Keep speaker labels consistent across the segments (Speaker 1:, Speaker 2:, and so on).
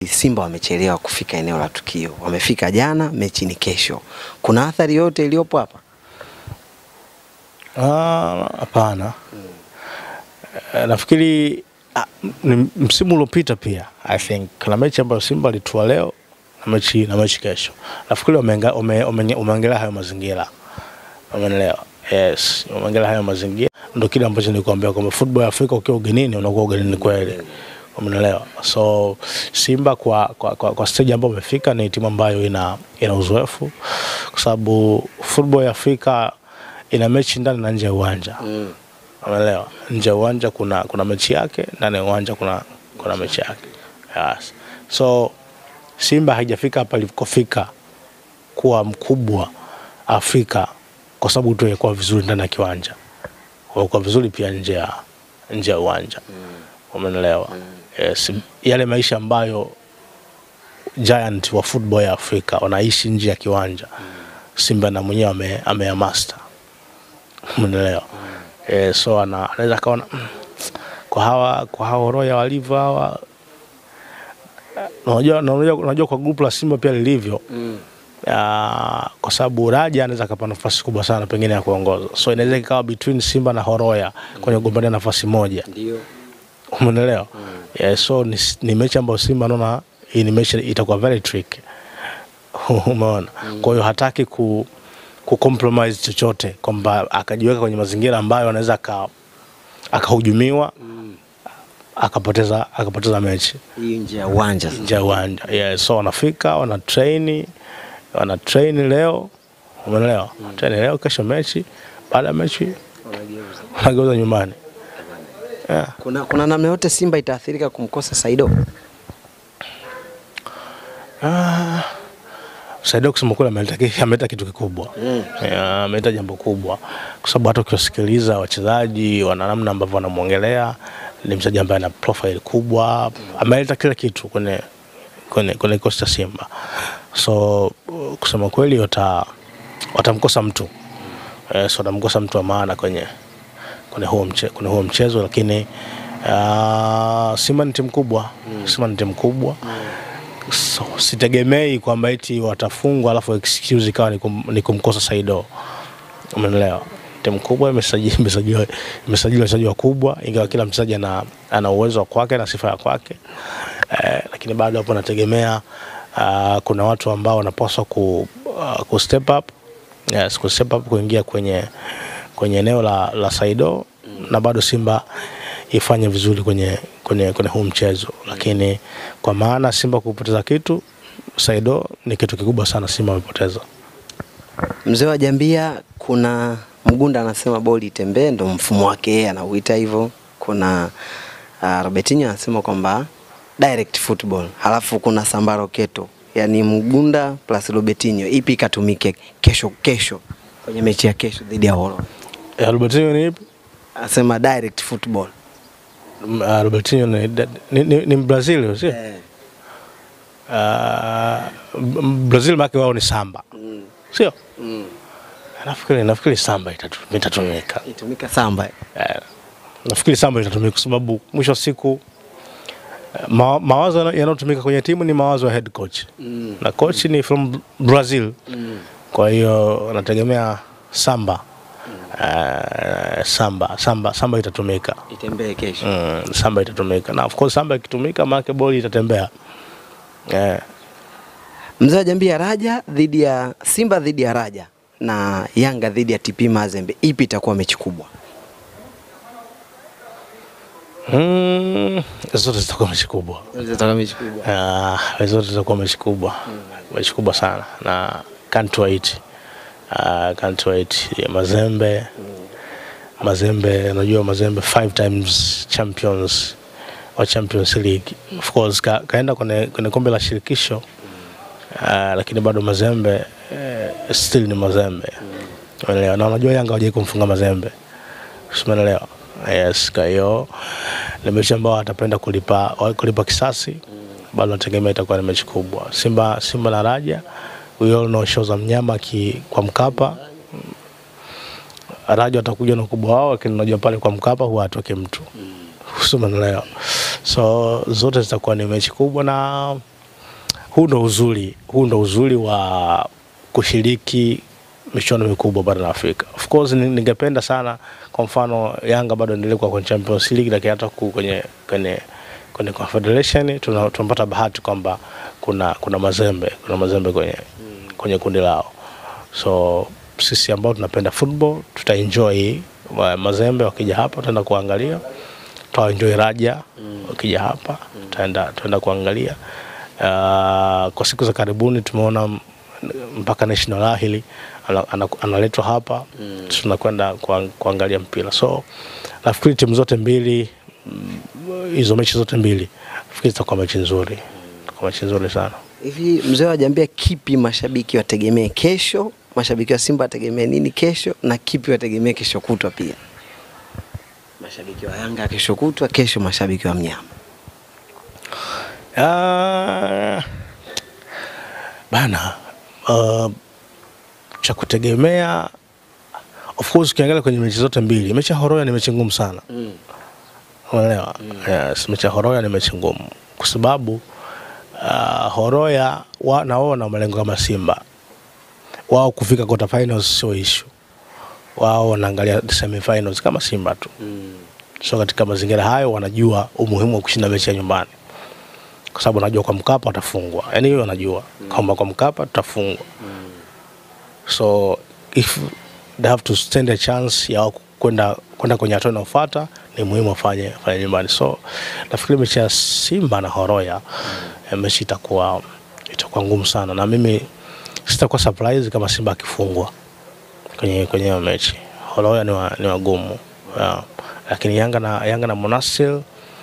Speaker 1: Simba wamechelewa kufika eneo la tukio, wamefika jana, mechi ni kesho. Kuna athari yote iliyopo hapa?
Speaker 2: Ah, Hapana. Eh, Nafikiri ah, ni msimu uliopita pia I think kuna mechi ambayo Simba alitua leo na mechi na mechi kesho. Nafikiri wameenga- wame- wame- wameongelea hayo mazingira. Umeelewa? Yes, wameongelea hayo mazingira. Ndio kile ambacho nilikwambia kwamba football ya Afrika ukiwa ugenini unakuwa ugenini kweli. Umeelewa? So Simba kwa kwa, kwa, kwa stage ambayo wamefika ni timu ambayo ina ina uzoefu kwa sababu football ya Afrika ina mechi ndani na nje ya uwanja. Umeelewa? Nje ya uwanja kuna kuna mechi yake, ndani ya uwanja kuna kuna mechi yake. Yes. So Simba haijafika hapa ilikofika kuwa mkubwa Afrika kwa sababu tu ilikuwa vizuri ndani ya kiwanja. Kwa vizuri pia nje ya nje ya uwanja. Umeelewa? Yes. Yale maisha ambayo giant wa football ya Afrika wanaishi nje ya kiwanja. Simba na mwenyewe ame, ameyamaster. Umeelewa? Eh, so ana- anaweza kaona "Mm, kwa hawa kwa hawa Roya walivyo hawa eh, unajua unajua unajua kwa grupu la Simba pia lilivyo Ah, kwa sababu Raja anaweza akapata nafasi kubwa sana pengine ya kuongoza, so inaweza ikawa between Simba na Horoya kwenye kugombania nafasi moja,
Speaker 1: Ndio.
Speaker 2: umeelewa? Yeah, so ni, ni mechi ambayo Simba naona hii ni mechi itakuwa very tricky, umeona? Kwa hiyo hataki ku ku compromise chochote kwamba akajiweka kwenye mazingira ambayo anaweza aka akahujumiwa akapoteza akapoteza mechi
Speaker 1: Hii nje ya uwanja sasa.
Speaker 2: nje ya uwanja yeah, so wanafika wana train wana train leo umeelewa train leo kesho mechi baada ya mechi wanageuza nyumbani yeah.
Speaker 1: Kuna, kuna namna yote Simba itaathirika kumkosa Saido?
Speaker 2: ah, Saidio kusema kweli ameleta ameleta kitu kikubwa Yeah, ameleta jambo kubwa kwa sababu hata ukiwasikiliza wachezaji wana namna ambavyo wanamwongelea ni mchezaji ambaye ana profile kubwa ameleta kila kitu kwenye kwenye kwenye kikosi cha Simba so uh, kusema kweli wata watamkosa mtu eh, so watamkosa mtu wa maana kwenye kwenye huo mche, kwenye huo mchezo lakini uh, Simba ni timu kubwa Simba ni timu kubwa so, sitegemei kwamba eti watafungwa alafu excuse ikawa ni, kum, ni kumkosa Saido. Umeelewa? Timu kubwa imesajili imesajili imesajili wachezaji wakubwa, ingawa kila mchezaji ana, ana uwezo wa kwake na sifa ya kwake eh, lakini bado hapo nategemea uh, kuna watu ambao wanapaswa ku, uh, ku step up yes, ku step up kuingia kwenye kwenye eneo la, la Saido na bado Simba ifanye vizuri kwenye, kwenye, kwenye huu mchezo, lakini kwa maana Simba kupoteza kitu Saido ni kitu kikubwa sana Simba amepoteza.
Speaker 1: Mzee wa Jambia, kuna Mgunda anasema boli itembee, ndo mfumo wake yeye anauita hivyo. Kuna uh, Robertinho anasema kwamba direct football, halafu kuna Sambaro Keto, yani Mgunda plus Robertinho, ipi ikatumike kesho kesho kwenye mechi ya kesho dhidi ya Horo?
Speaker 2: Eh, Robertinho ni ipi?
Speaker 1: Anasema direct football
Speaker 2: M- ah, Robertinho ni, ni, ni, ni Brazil sio? Uh, Brazil make wao ni samba sio? Nafikiri nafikiri samba itatu- itatumika.
Speaker 1: itumika samba
Speaker 2: Eh, nafikiri samba itatumika kwa sababu mwisho wa siku eh, ma, mawazo yana- yanayotumika kwenye timu ni mawazo ya head coach na coach ni from Brazil kwa hiyo nategemea samba eh, samba samba samba itatumika
Speaker 1: itembee kesho.
Speaker 2: mm, samba itatumika na of course samba ikitumika maana boli itatembea eh,
Speaker 1: Mzee wa Jambia, Raja dhidi ya Simba dhidi ya Raja na Yanga dhidi ya TP Mazembe, ipi itakuwa mechi kubwa?
Speaker 2: mm, zote zitakuwa mechi kubwa
Speaker 1: Itakuwa mechi kubwa.
Speaker 2: Ah, zote zitakuwa mechi kubwa mechi kubwa sana na can't wait uh, can't wait ya Mazembe Mazembe unajua Mazembe five times champions wa Champions League of course ka, kaenda kwenye, kwenye kombe la shirikisho uh, lakini bado Mazembe uh, still ni Mazembe umeelewa na unajua Yanga hawajai kumfunga Mazembe umeelewa yes kwa hiyo ni mechi ambao atapenda kulipa kulipa kisasi bado nategemea itakuwa ni mechi kubwa Simba Simba na Raja we all know show za mnyama ki, kwa Mkapa Raja watakuja na ukubwa wao, lakini unajua pale kwa Mkapa huwa atoke mtu mm. Umeelewa? So zote zitakuwa ni mechi kubwa na huu ndo uzuri, huu ndo uzuri wa kushiriki michuano mikubwa barani Afrika. Of course ni- ningependa sana kwa mfano Yanga bado endelee kuwa kwenye Champions League, lakini hata ku- kwenye kwenye kwenye Confederation tuna- tunapata bahati kwamba kuna kuna Mazembe, kuna Mazembe kwenye kwenye kundi lao, so sisi ambao tunapenda football tutaenjoy wa- Mazembe wakija hapa, tutaenda kuangalia tutaenjoy Raja wakija hapa, tutaenda tutaenda kuangalia. Uh, kwa siku za karibuni tumeona m- mpaka National Ahili ana- ana- analetwa hapa tunakwenda kuang- kuangalia mpira, so nafikiri timu zote mbili mm, hizo mechi zote mbili nafikiri zitakuwa mechi nzuri, zitakuwa mechi nzuri sana.
Speaker 1: Hivi mzee wa Jambia, kipi mashabiki wategemee kesho? Mashabiki wa Simba wategemee nini kesho, na kipi wategemee kesho kutwa pia? Mashabiki wa Yanga kesho kutwa, kesho mashabiki wa mnyama.
Speaker 2: Ah, bana uh, cha kutegemea of course ukiangalia kwenye mechi zote mbili mechi ya horoya ni mechi ngumu sana unaelewa yes, mechi ya horoya ni mechi ngumu kwa sababu uh, horoya wa, na wao wana malengo kama simba wao kufika quarter finals sio issue wao wanaangalia semifinals kama simba tu so katika mazingira hayo wanajua umuhimu wa kushinda mechi ya nyumbani kwa sababu wanajua kwa Mkapa watafungwa, yani hiyo wanajua kwamba kwa Mkapa tutafungwa. So if they have to stand a chance ya wao kwenda kwenda kwenye hatua inayofuata, ni muhimu wafanye fanye nyumbani. So nafikiri mechi ya Simba na Horoya eh, mechi itakuwa itakuwa ngumu sana, na mimi sitakuwa surprise kama Simba akifungwa kwenye kwenye hiyo mechi. Horoya ni, wa, ni wagumu yeah. Lakini Yanga na Yanga na Monastir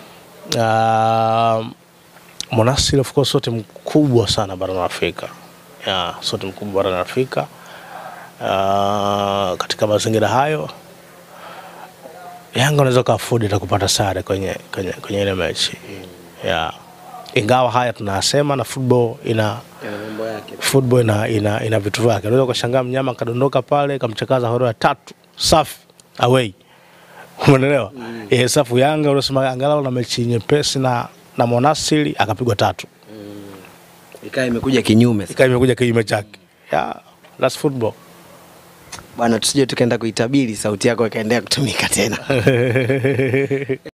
Speaker 2: uh, Monastir of course sote mkubwa sana barani Afrika yeah, sote mkubwa barani Afrika uh, katika mazingira hayo Yanga unaweza ukaafodi hata kupata sare kwenye kwenye kwenye ile mechi yeah. Ingawa haya tunasema na football ina
Speaker 1: mambo yake.
Speaker 2: football ina, ina, ina vitu vyake. Unaweza ukashangaa mnyama kadondoka pale kamchakaza horoya tatu safi away, umeelewa? Mm. Eh, safu Yanga unasema angalau na mechi nyepesi na na Monastir akapigwa tatu,
Speaker 1: Ikawa imekuja kinyume sasa.
Speaker 2: ikawa imekuja kinyume chake. Yeah, that's football.
Speaker 1: Bwana, tusije tukaenda kuitabiri sauti yako ikaendelea kutumika tena.